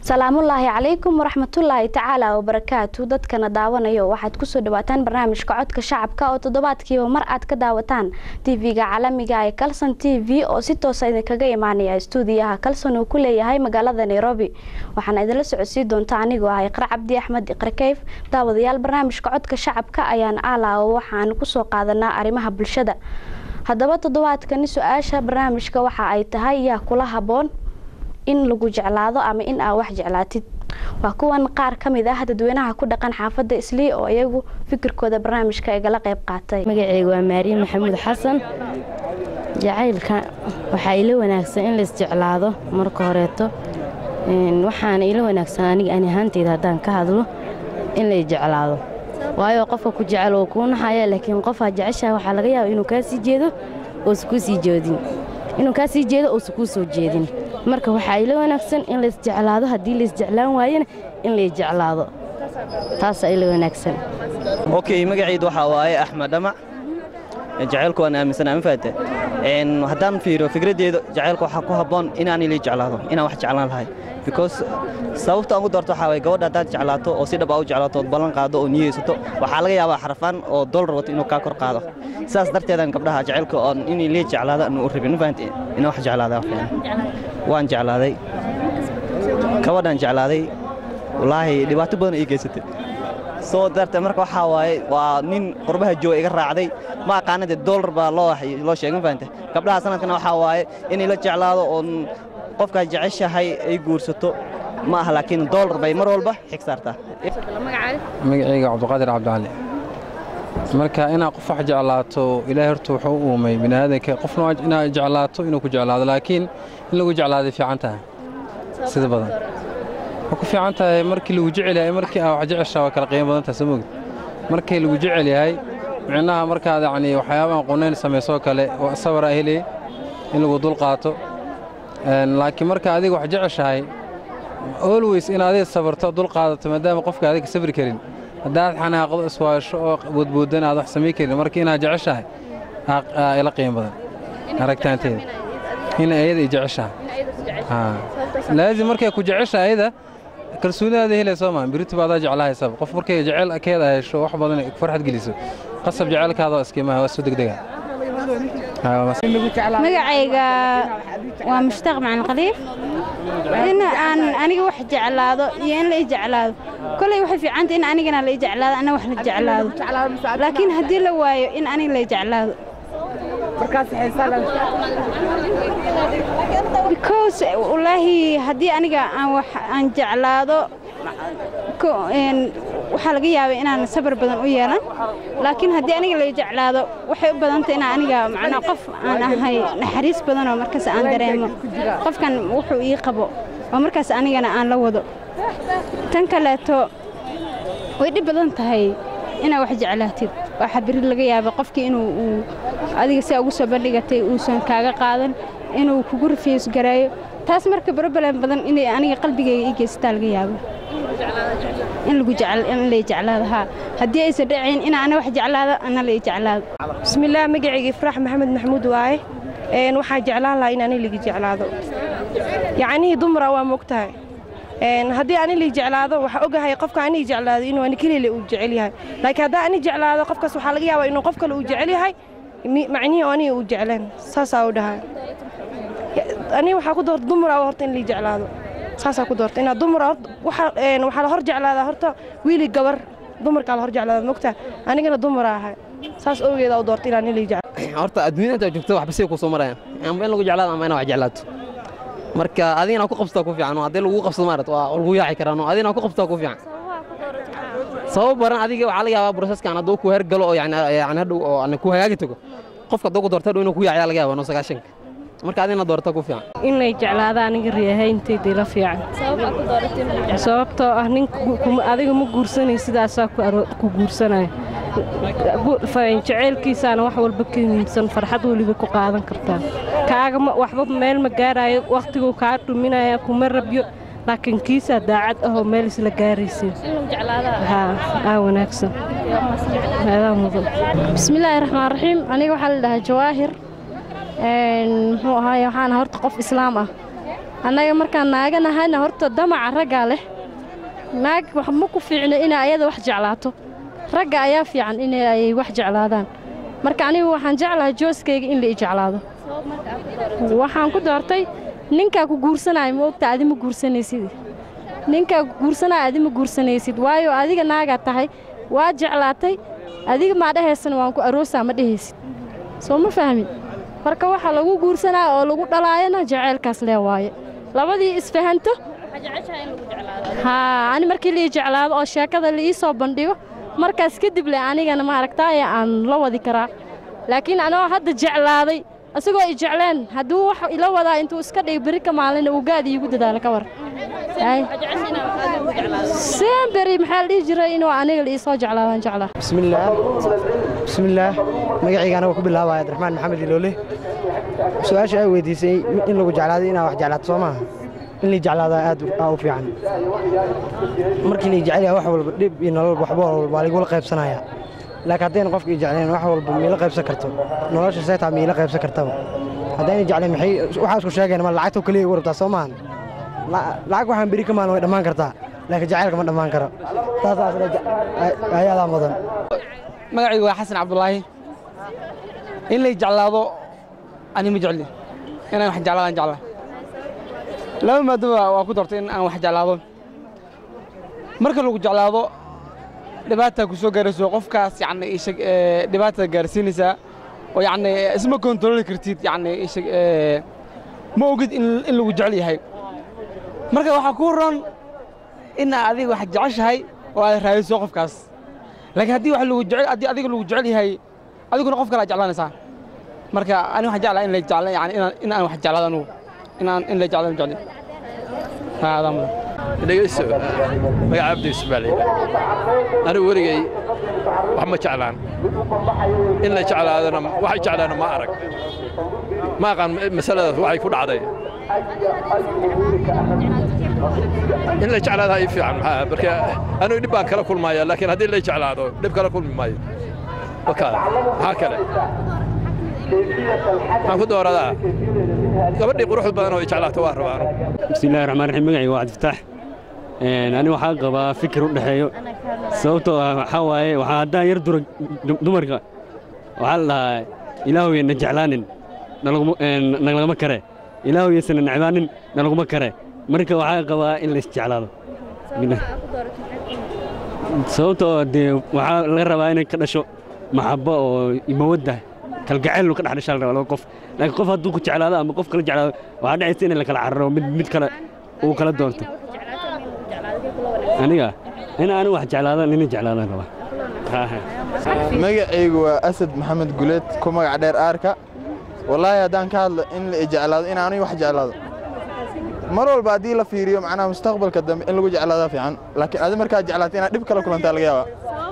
salaamullaahi calaykum waraxmatullaahi tacaala wabarakaatu dadkana daawanayo waxaad kusoo dhawaataan barnaamijka codka shacabka oo toddobaadkiiba mar aad ka daawataan tv-ga caalamiga ee kalson t v oo si toosa idinkaga imaanaya stuudiyaha kalson uu ku leeyahay magaalada nairobi waxaana idinla socodsiin doonta anigoo ah iqra cabdi axmed iqra keyf daawadayaal barnaamijka codka shacabka ayaan aalaawo waxaan kusoo qaadanaa arrimaha bulshada haddaba toddobaadkani su-aasha barnaamijka waxa ay tahay yaa kula haboon in lagu jeclaado ama in aa wax jeclaatid waa kuwan qaar ka mid ah dadweynaha ku dhaqan xaafadda islii oo iyagu fikirkooda barnaamijka igala qayb qaatay magaceyga waa maariin maxamuud xasan jacaylka waxaa ila wanaagsan in laisjeclaado marka horeeto waxaana ila wanaagsan aniga ani ahaanteyda haddaan ka hadlo in lay jeclaado waayo qofka ku jecel oo kuu naxaya laakiin qofaa jeceshaha waxaa laga yaaba inuu kaa sii jeedo oosa kuu sii jeedin inuu kaa sii jeedo oosa kuu soo jeedin marka waxaa ila wanaagsan in laisjeclaado haddii laisjeclaan waayana in lay jeclaado taasaa ila wanaagsan okay magacaydu waxaa waaye axmed dhamac jacaylku waan aaminsanaa ma faate haddaan fiiriyo fikraddeeda jacaylka waxaa ku habboon inaan ilay jeclaado inaan wax jeclaan lahay because sababta aan ku doorto waxaa waye gabadha haddaad jeclaato oo si dhab aa u jeclaato ood ballan qaado oo niyeysato waxaa laga yaabaa xarafaan oo dollar wato inuu kaa kor qaado sidaas darteedaan gabdhaha jacaylka oon in ilay jeclaado aan u rabin ma fahamte inaan wax jeclaada waan jeclaaday gabadhaan jeclaaday wallaahi dhibaato badan ii geysatay soo dartee marka waxaa waaye waa nin qurbaha jooga iga raacday ma aqaana dee dollar baa loo loo sheegay ma fahamte gabdhaha sanadkana waxaa waaye in ila jeclaado oon qofkaa jeceshahay ay guursato ma aha laakiin dollar bay mar walba xig saartaa magacayga cabdiqaadir cabdicali marka inaad qof wax jeclaato ilaahay horta wuxuu u uumay biniaadanka qofna inaad jeclaato inuu ku jeclaado laakiin in lagu jeclaaday fiican tahay sida badan waxay ku fiican tahay markii lagu jecel yahay markii aa wax jeceshaa waa kala qiimo badan tahay soo mogid markii lagu jecel yahay micnaha markaad yacni waxyaabaan qunayn samaysoo kale sabaraa helay in lagu dul qaato laakiin marka adiga wax jeceshahay always in adiga sabarto dul qaadato maadaama qofka adiga sabri karin haddaad xanaaqdo iswaasho oo boodboodan aad wax samayn karin marka inaad jeceshahay ila qiimo badan aragtaanteeda in ayada ay jeceshahay laazim markay ku jecesha ayada kalsoonidaada helay soo maa birituba adaa jeclahaysaba qof markay jecel keeda hesho wax badan farxad geliso qasab jecelkaada iskiimaha waa soo degdega magacayga waa mushtaaq macalin khaliif in aan aniga wax jeclaado iyo in la i jeclaado koley waxay fiicanta in anigana la i jeclaado ana wax la jeclaado laakiin haddii la waayo in aniga la i jeclaado because wallaahi haddii aniga aan wax aan jeclaado waxaa laga yaabay inaan sabar badan u yeelan laakiin haddii aniga la jeclaado waxay u badantay inaan aniga macnaa qof aan ahay naxariis badanoo markaas aan dareemo qofkan wuxuu ii qabo oo markaas anigana aan la wado tan kaleeto way dhib badan tahay inaad wax jeclaatid waxaa beri laga yaaba qofkii inuu uu adiga si ugu soo bandhigatay uusan kaaga qaadan inuu kugu rafiis gareeyo taas marka broblem badan inay aniga qalbigayga ii geysataa laga yaabo in lagu in lay jeclaado haa haddii aysan dhacayn in ana wax jeclaado ana lay jeclaado bismillaah magacayga ifraax maxamed maxamuud waaye waxaa jeclaan lahaa in ani ligi jeclaado yacnihii dumara waa mogtahay haddii ani lii jeclaado waxaa ogahay qofka anii jeclaado inuu ani kelile uu jecel yahay laakiin haddaa ani jeclaado qofkaas waxaa laga yaabaa inuu qof kale uu jecel yahay macnihii oo aniga uu jecleen saasaa u dhahay aniga waxaa ku doorta dumara horta in lii jeclaado saasaa ku doorta inaad dumar waxaa la hor jeclaadaa horta wiili gabar dumarkaa la hor jeclaada mogtaa anigana dumara ahay saas awgeeda u doorta inaan in lii jeclaado horta adduunyada intaad joogto waxba say kuu soo marayaan amba in lagu jeclaado ama inaad wax jeclaato marka adigana ku qabsataa ku fiican oo haddii lagu qabsado maarat waa lagu yaaci karaan oo adigana ku qabsataa ku fiican sabab baran adiga waxaa laga yaabaa broseskan hadduu ku hergalo oo yani hadhow oo ku hagaagi tago qofka hadduu ku doorta hadhow inuu ku yaaciyaa laga yaaba no sagaashanka marka adina doorta ku fiican in lay jeclaada aniga riyahayntaydii la fiican sababtoo ah nin adiga ma guursanay sidaasaa ku guursanaya jeceylkiisaana wax walba ka muhiimsan farxad weliba ku qaadan kartaa kaaga waxba meel ma gaaraayo wakhtiguu kaa dhuminaya kuma rabyo laakiin kiisaa daacad ahoo meel isla gaaraysin aa wanaagsan bismillaahi raxmaan raxiim aniga waxaa la dhahaa jawaahir muxuu ahaay waxaana horta qof islaam ah annaga markaan naaga nahayna horta damaca raggaa leh naag wax ma ku fiicno inay ayada wax jeclaato ragga ayaa fiican inay ay wax jeclaadaan marka anigu waxaan jeclahay jooskayga in la i jeclaado waxaan ku doortay ninkaa ku guursanaya ma ogta adi ma guursanaysid ninkaa ku guursanaya adi ma guursanaysid waayo adiga naagaa tahay waa jeclaatay adiga maa dhahaysana waan ku aroosaa ma dhehaysid soo ma fahmin marka waxa lagu guursanaya oo lagu dhalaayana jaceylkaas lee waaye labadii isfahanto haa ani markii la ii jeclaado oo sheekada la ii soo bandhigo markaas kadib le anigana maaragtaaye aan la wadi karaa laakiin anoo hadda jeclaaday isagoo i jecleen hadduu wax ila wadaa intuu iska dhig beri ka maalina uu gaad iigu dadaalo ka war semberi maxaa la dhihi jiray inuu aniga la ii soo jeclaadaan jeclaa bismillaah bismillaah magacayga anaga ku bilaabaya abdiraxmaan maxamed iloole su-aasha ay weydiisay in lagu jeclaaday inaa wax jeclaato soo maaha in lii jeclaadaa aad aa u fiican markii lii jecel yahay wax walba dhib iyo nolol waxba walba waa laigula qaybsanayaa laakiin haddayna qofka ii jecleen wax walba miila qaybsan karto nolosha seetaa miila qaybsan kartaba haddayna jecleen maxay waxaa isku sheegeen ma lacagtoo keliya igu rabtaa soo maahan lacag waxaan beri ka maalin way dhammaan kartaa laakiin jacaylka ma dhammaan karo taasaas ayaadaa mudan magacaygu waa xasan cabdulaahi in lay jeclaado ani ma jecli inaan wax jeclaadaan jecla laba maadaba waa ku dartay in aan wax jeclaado marka lagu jeclaado dhibaataa ku soo gaarayso qofkaas yacni ishag dhibaatada gaarsiinaysaa oo yacni isma kontarooli kartid yacni ishag ma ogid in in lagu jecel yahay marka waxaa kuu ron in adiga wax jeceshahay oo aad raadiso qofkaas laakiin haddii wax lagu jecel haddii adiga lagu jecel yahay adiguna qof kale aad jeclaanaysaa marka ani waxaan jeclaa in la jecla yani inaan in aan wax jeclaado anugu inaan in la jeclaado jecli haa adaa mudan dhegeyso magaca cabdi yusuf baa layidhaha anigu weligay wax ma jeclaan in la jeclaadana waxay jeclaana ma arag ma aqaan masaladaas waxay ku dhacday in la jeclaada ii fiican maxaa marka anigu dhib baan kala kulmaya laakiin haddii la jeclaado dhib kala kulmi maayo wakaa maxaa kale maxaan ku dooradaa gabadhii quruxda badan oo i jeclaato waa rabaa anigu bismillahi raxmaan raxiim magacayga waa cabdifataax ani waxaa qabaa fikir u dhexeeyo sababtoo ah waxaa waaye waxaa haddaan yar dura dumarka waxaa la dhahaa ilaahuyana jeclaanin nalaguma kare ilaahuyasana necbaanin nalaguma kare marka waxaa qabaa in la isjeclaado sababtoo dee waxaa laga rabaa inay ka dhasho maxabbo oo mawadda kalgacayl ka dhex dhashaa la rabaa laba qof laakiin qof hadduu ku jeclaado ama qof kala jeclaado waxaa dhacaysa in la kala cararo mid mid kale uu kala doonto aniga in aanu wax jeclaado nina jeclaadaan rabaa magacaygu waa asad maxamed guleed ku magac dheer aarka wallaahi haddaan ka hadlo in la jeclaado in aanu wax jeclaado mar walba haddii la fiiriyo macnaha mustaqbalka dambe in lagu jeclaadaa fiican laakiin adi markaad jeclaato inaad dhib kala kulantaa laga yaabaa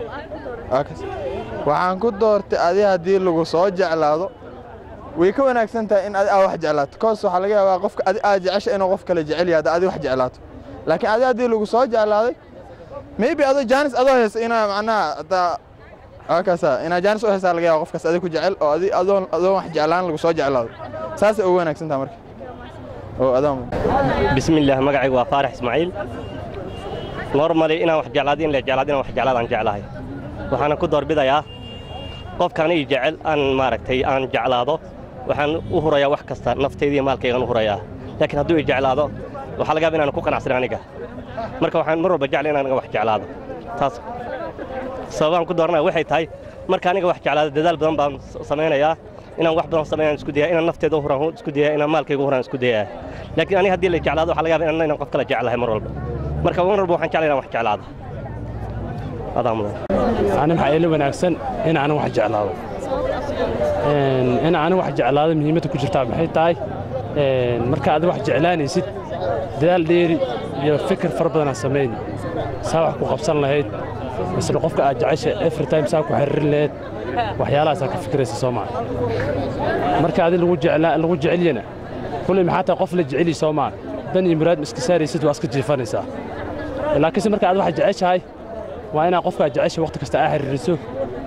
waxaan ku doortay adi haddii lagu soo jeclaado way ka wanaagsan tahay in adi aa wax jeclaato koos waxaa laga yaabaa qofka adi aad jecesha inuu qof kale jecel yahay adi wax jeclaato laakiin adi haddii lagu soo jeclaaday maybe adoo jaanis adoo haysa inaa macnaha hadaa akaasa inaa jaanis u haysaa laga yaaba qofkaas adi ku jecel oo adi adoon adoon wax jeclaan lagu soo jeclaado saasay ugu wanaagsan tahay marka oo adoon bismillaah magacaygu waa faarax ismaaciil normally inaan wax jeclaado in la jeclaado inaan wax jeclaadaan jeclahay waxaana ku doorbidayaa qofkaan ii jecel aan maaragtay aan jeclaado waxaan u hurayaa wax kasta naftayda iyo maalkaygaan u hurayaa laakiin hadduu ii jeclaado waxaa laga yaaba inaan ku qanacsan aniga marka waxaan mar walba jeclay in aniga wax jeclaado taas sababaan ku dooranaya waxay tahay marka aniga wax jeclaado dadaal badan baan samaynayaa inaan wax badan sameeyaan isku dayaya inaan nafteeda u huraan isku dayaya inaan maalkayga u huraan isku dayaya laakiin aniga haddii la jeclaado waxaa laga yaaba inaan qof kale jeclahay mar walba marka mar walba waxaan jeclay inaan wax jeclaado adaa mudan ani maxaa ila wanaagsan in aanan wax jeclaado in aanan wax jeclaado muhiimadda ku jirtaa maxay tahay marka aad wax jeclaanaysid dadaal dheeri iyo fikir fara badanaa samayn saa wax ku qabsan lahayd misle qofka aad jecesha every time saa ku xiriirin lahayd waxyaalahaasaa ka fikiraysa soo maa marka adi lagu jecelyana kulley maxaa tahay qof la jeceli soo maa dan iyo muraad iska saaraysid waa iska jiifanaysaa laakiinse marka aad wax jeceshahay waa inaad qofkaa jecesha waqti kasta aa xiriiriso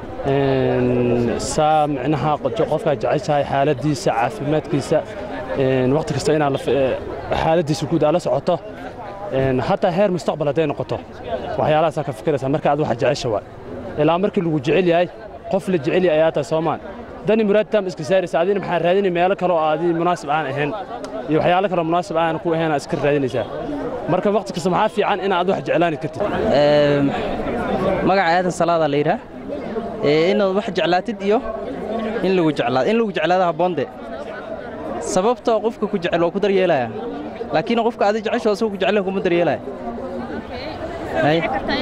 saa micnaha qofkaa jeceshahay xaaladdiisa caafimaadkiisa waqti kasta inaad xaaladiisa guud aad la socoto een, hataa heer mustaqbal hadday noqoto waxyaalahaasaa ka fikiraysaa marka aad waxa jecesha waay ilaa markii lagu jecel yahay qof la jecel yahay ayaa tahay soomaan dani muraad taam iska saaraysa adina maxaa raadinay meelo kale oo aadi munaasib aan ahayn iyo waxyaalo kale oo munaasib aan ku ahayn aad iska raadinaysaa marka waqti kasta maxaa fiican inaad wax jeclaani kartid magaca aadan salaada la yidhaah ee inaad wax jeclaatid iyo in lagu jeclaado in lagu jeclaado habboonde sababtoo qofka ku jecel waa ku daryeelaya laakiin qofka adi jecesho asagoo ku jeclen kuma daryeelaya Hay.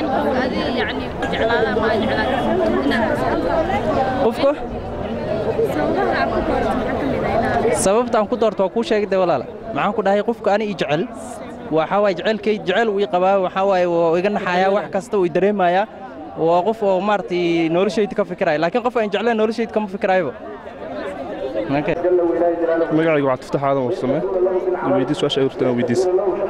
qofka sababta aan ku doorto waa kuu sheegay de walaala maxaan ku dhahay qofka ani ii jecel waxaa waaye jecelkay jecel uu ii qabaa waxaa waaye waa iga naxayaa wax kasta uu i dareemayaa waa qof oo maaragtay noloshayda ka fikiraya laakiin qof aan jeclayn noloshayda kama fikirayaba magacayga waxaa tuftax aadan warsame weydii su-aasha ay hortaan weydiisa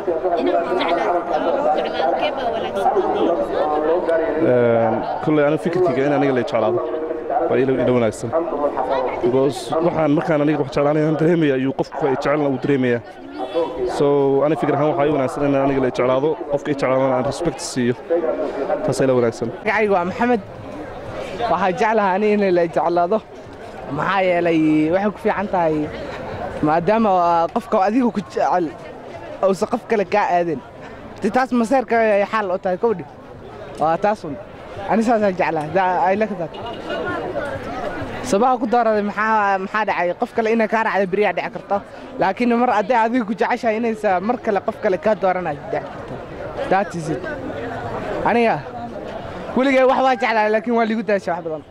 kolley aniga fikirkayga in aniga la jeclaado waa ila ila wanaagsan because waxaan markaan aniga wax jeclaanayaan dareemaya ayuu qofku ay jecelna uu dareemayaa so aniga fikir ahaan waxaa ii wanaagsan in aniga la jeclaado qofka i jeclaadana aan respect siiyo taasaa ila wanaagsan magacayga waa maxamed waxaa jeclaha ani in la jeclaado maxaa yeelay waxay ku fiican tahay maadaama qofka adiga ku jecel uusan qof kale kaa aadan ti taas maseerka ay xaal u tahay kowdhi waa taasun ani saasaan jeclaha aylakadaad sabaha ku dooraday maxaa maxaa dhacay qof kale inay kaa raacda beriyaa dhici karto laakiin mar hadday adiga ku jeceshahay inaysa mar kale qof kale kaa dooranayo dhici karto that is it aniga weligay wax waa jeclaa laakiin waa ligu daasha wax badan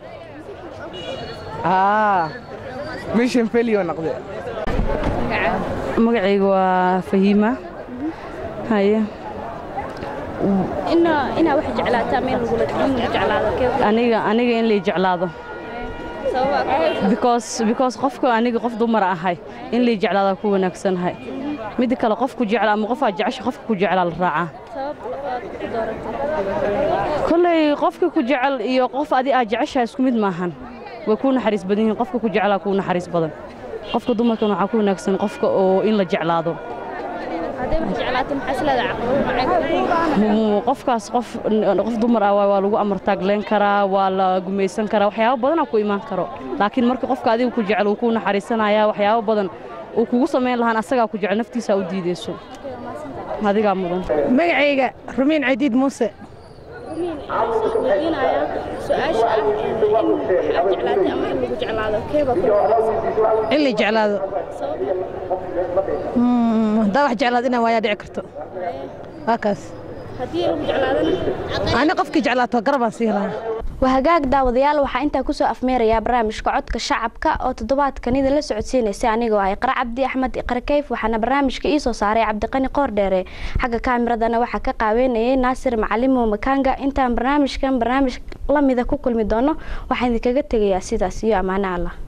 aa mission failure noqde magacayga waa fahiima haye inaa wax jeclaataa meel lagula in lagu jeclaado aniga aniga in lay jeclaado because because qofka aniga qof dumar ahay in lay jeclaada ku wanaagsanahay midda kale qofku jecla ama qof aad jecesha qofka ku jeclaa la raacaa kolley qofka ku jecel iyo qof adi aad jeceshahay isku mid maahan way kuu naxariis badan yihiin qofka ku jeclaa kuu naxariis badan qofka dumarkan waxaa ku wanaagsan qofka oo in la jeclaado qofkaas qof qof dumar ah waa lagu amartaagleen karaa waa la gumaysan karaa waxyaabo badanaa ku imaan karo laakiin marka qofka adiga ku jecel uu kuu naxariisanaya waxyaabo badan uu kugu samayn lahaan asagaa ku jecel naftiisa u diideyso adigaa mudan magacayga rumiin cadiid muuse in la jeclaado haddaa wax jeclaado inaan waayaa dhici karto waa kaas ani qofkii jeclaato garabaan sii lahaa waa hagaag daawadayaal waxaa intaa kusoo afmeerayaa barnaamijka codka shacabka oo toddobaadkan idin la socodsiinaysay anigoo ah iqra cabdi axmed iqra kayf waxaana barnaamijka ii soo saaray cabdiqani qoordheere xagga kaamiradana waxaa ka qaabeynayay naasir macalimo makaanga intaan barnaamijkan barnaamij lamida ku kulmi doono waxaan idinkaga tegayaa sidaas iyo ammaano allah